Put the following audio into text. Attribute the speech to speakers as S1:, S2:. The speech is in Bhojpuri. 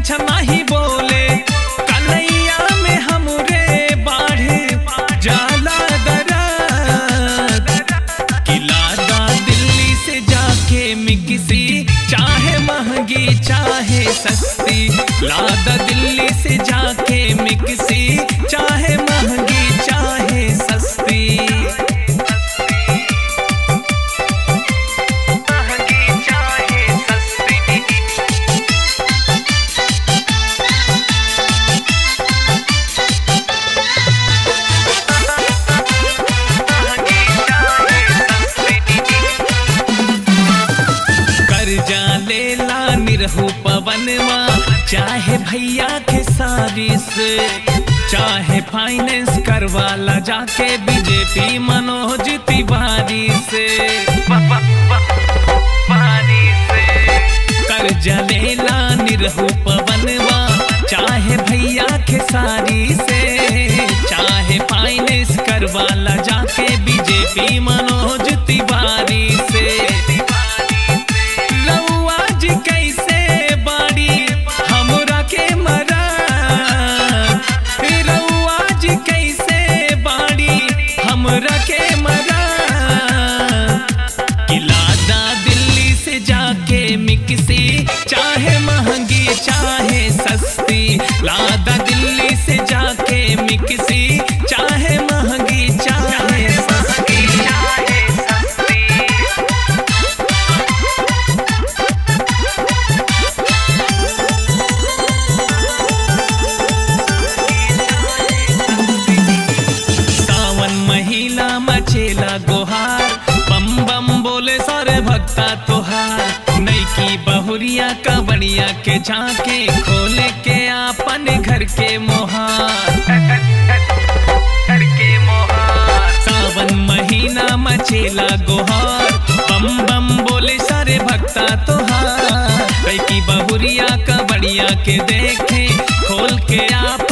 S1: छन नाही बोले कलैया में हमरे बाढ़ जाला दरार किलादा दिल्ली से जाके मिक्सी चाहे महंगी चाहे सस्ती लादा दिल्ली से जाके मिक्सी चाहे महंगी चाहे सस्ती महंगी चाहे सस्ती कर्जा लेला निरहु पवनवा चाहे भैया के सारी से चाहे फाइनेंस करवाला जाके बीजेपी मनोज तिवारी से कर्जा लेला निरहु पवनवा चाहे भैया के सारी से चाहे फाइनेंस करवाला जाके बीजेपी मनोज तिवारी से रउआ जी कैसे बाड़ी हमरा के मरा रउआ जी कैसे बाड़ी हमरा के मरा किलादा दिल्ली से जाके मिक्सी चाहे महंगी चाहे सस्ती लादा दिल्ली से जाके मिक्सी चाहे महंगी चाहे सस्ती चाहे सस्ती सावन महिला मचेला गोहार बम बम बोले सारे भक्ता तोहार नैकी बहुरिया कबड़िया के झांके खोले के आपन घर के मोहार घर के मोहार सावन महीना मचेला गोहार बम बम बोले सारे भक्ता तोहार नैकी बहुरिया कबड़िया के देखे खोल के आप